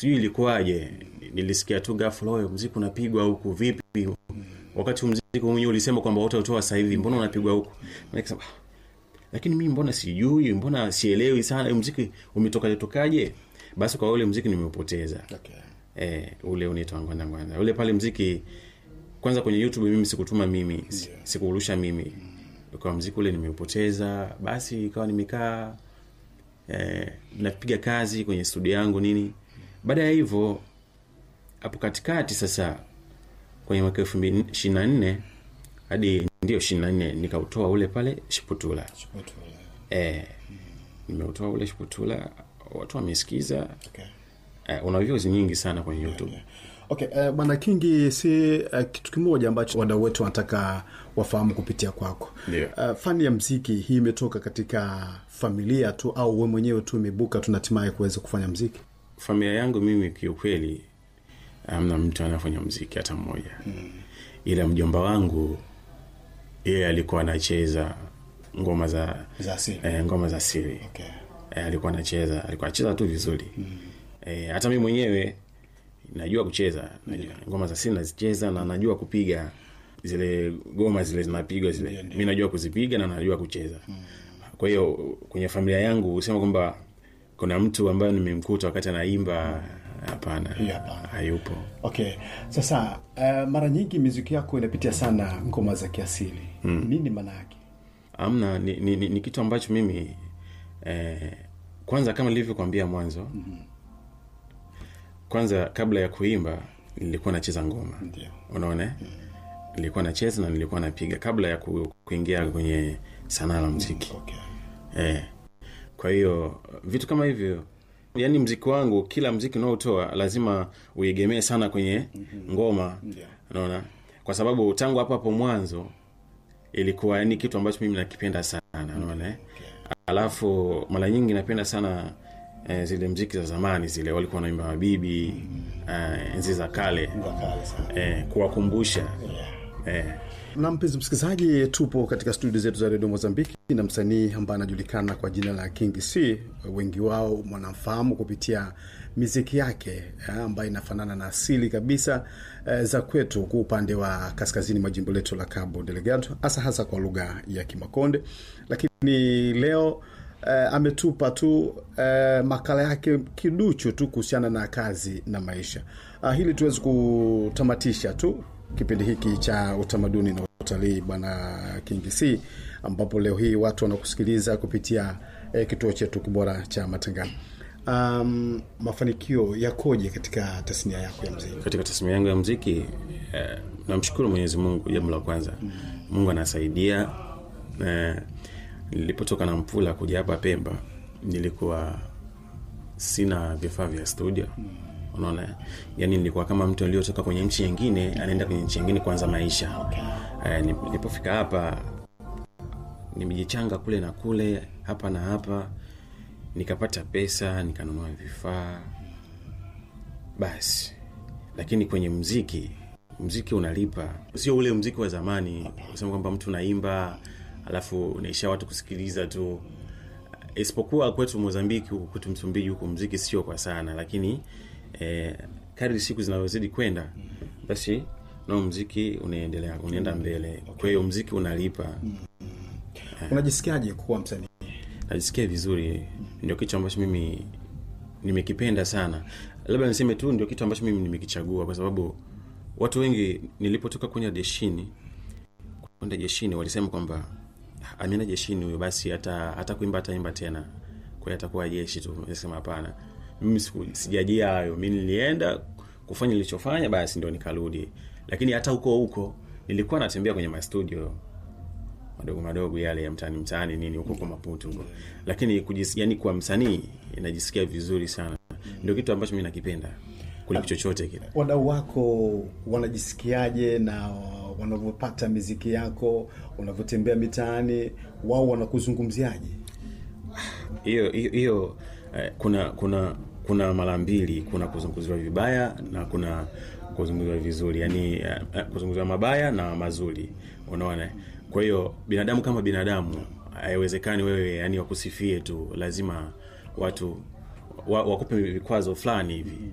sijui ilikuwaje nilisikia tu ghafla oyo mziki unapigwa huku vipi wakati mziki mwenyewe ulisema kwamba utautoa sasa hivi mbona unapigwa huku nikasema "Ah, lakini mimi mbona sijui mbona sielewi sana huu mziki umetokaje tokaje basi kwa ule mziki nimeupoteza okay. eh, ule unaitwa ngwanda ngwanda ule pale mziki kwanza kwenye youtube mimi sikutuma mimi si- sikuurusha mimi kwa mziki ule nimeupoteza basi ikawa nimekaa eh, napiga kazi kwenye studio yangu nini baada ya hivyo hapo katikati sasa kwenye mwaka elfu mbili ishirini na nne hadi ndio ishirini na nne nikautoa ule pale shiputula eh, nimeutoa ule shiputula watu wamesikiza Okay. eh, una views nyingi sana kwenye youtube Okay, uh, bwana Kingi, si uh, kitu kimoja ambacho wadau wetu wanataka wafahamu kupitia kwako. Ndio. Uh, fani ya mziki hii imetoka katika familia tu au we mwenyewe tu imebuka tu na hatimaye kuweza kufanya mziki? familia yangu mimi kiukweli amna mtu anafanya mziki hata mmoja mm. ila mjomba wangu yeye alikuwa anacheza ngoma za Za asili. eh, ngoma za siri Okay. eh, alikuwa anacheza alikuwa anacheza tu vizuri mm. eh, hata mi mwenyewe najua kucheza najua, ngoma za siri nazicheza na najua kupiga zile goma zile zinapigwa zile mi najua kuzipiga na najua kucheza mm. kwa hiyo kwenye familia yangu husema kwamba kuna mtu ambaye nimemkuta wakati anaimba hapana Hiyo hapana. hayupo Okay, sasa uh, mara nyingi miziki yako inapitia sana ngoma za kiasili mm. nini maana yake? amna ni, ni, ni, ni kitu ambacho mimi eh, kwanza kama nilivyokwambia mwanzo mm-hmm. kwanza kabla ya kuimba nilikuwa nacheza ngoma Ndio. unaona mm-hmm. nilikuwa nacheza na nilikuwa napiga kabla ya ku, kuingia kwenye sanaa la mziki Okay. eh. kwa hiyo vitu kama hivyo yaani mziki wangu kila mziki unaotoa lazima uegemee sana kwenye ngoma Ndio. unaona kwa sababu tangu hapo hapo mwanzo ilikuwa yani kitu ambacho mimi nakipenda sana unaona eh? alafu mara nyingi napenda sana eh, zile mziki za zamani zile walikuwa wanaimba mabibi eh, enzi za kale Wakali sana. eh, kuwakumbusha eh, na mpenzi msikilizaji tupo katika studio zetu za redio mozambiki na msanii ambaye anajulikana kwa jina la king c wengi wao wanamfahamu kupitia miziki yake eh, ambayo inafanana na asili kabisa eh, za kwetu kwa upande wa kaskazini mwa jimbo letu la cabo delegado hasa hasa kwa lugha ya kimakonde lakini leo eh, ametupa tu eh, makala yake kiduchu tu kuhusiana na kazi na maisha ah, hili tuwezi kutamatisha tu kipindi hiki cha utamaduni na utalii bwana King C ambapo leo hii watu wanakusikiliza kupitia eh, kituo chetu kibora cha matangazo. Um, mafanikio yakoje katika tasnia yako ya mziki? katika tasmia yangu ya mziki eh, namshukuru mwenyezi mungu jambo la kwanza mungu anasaidia eh, nilipotoka na mpula kuja hapa pemba nilikuwa sina vifaa vya studio unaona yani nilikuwa kama mtu aliyotoka kwenye nchi nyingine anaenda kwenye nchi nyingine kuanza maisha eh, nip- nilipofika hapa nimejichanga kule na kule hapa na hapa nikapata pesa nikanunua vifaa basi lakini kwenye mziki mziki unalipa sio ule mziki wa zamani kusema kwamba mtu naimba alafu unaisha watu kusikiliza tu isipokuwa kwetu mozambiki huku kwetu msumbiji huku mziki sio kwa sana lakini eh, kadri siku zinavyozidi kwenda basi nao mziki unaendelea unaenda mbele kwa hiyo mziki unalipa Unajisikiaje kuwa msanii? najisikia vizuri ndio kitu ambacho mimi nimekipenda sana labda niseme tu ndio kitu ambacho mimi nimekichagua kwa sababu watu wengi nilipotoka kwenda jeshini kwenda jeshini walisema kwamba ameenda jeshini huyo basi hata hata kuimba ataimba tena kwa hiyo atakuwa jeshi tu nisema hapana mimi siku- sijajia hayo mi nilienda kufanya nilichofanya basi ndio nikarudi lakini hata huko huko nilikuwa natembea kwenye mastudio madogo madogo yale ya mtaani mtaani nini huko kwa maputo huko lakini kujis, yani kwa msanii inajisikia vizuri sana ndio kitu ambacho mi nakipenda kuliko chochote kile Wadau wako wanajisikiaje na wanavyopata miziki yako, unavyotembea mitaani, wao wanakuzungumziaje? hiyo hiyo hiyo eh, kuna kuna kuna mara mbili kuna kuzungumziwa vibaya na kuna kuzungumziwa vizuri yani eh, eh, kuzungumziwa mabaya na mazuri unaona kwa hiyo binadamu kama binadamu haiwezekani wewe yani wakusifie tu lazima watu wa, wakupe vikwazo fulani hivi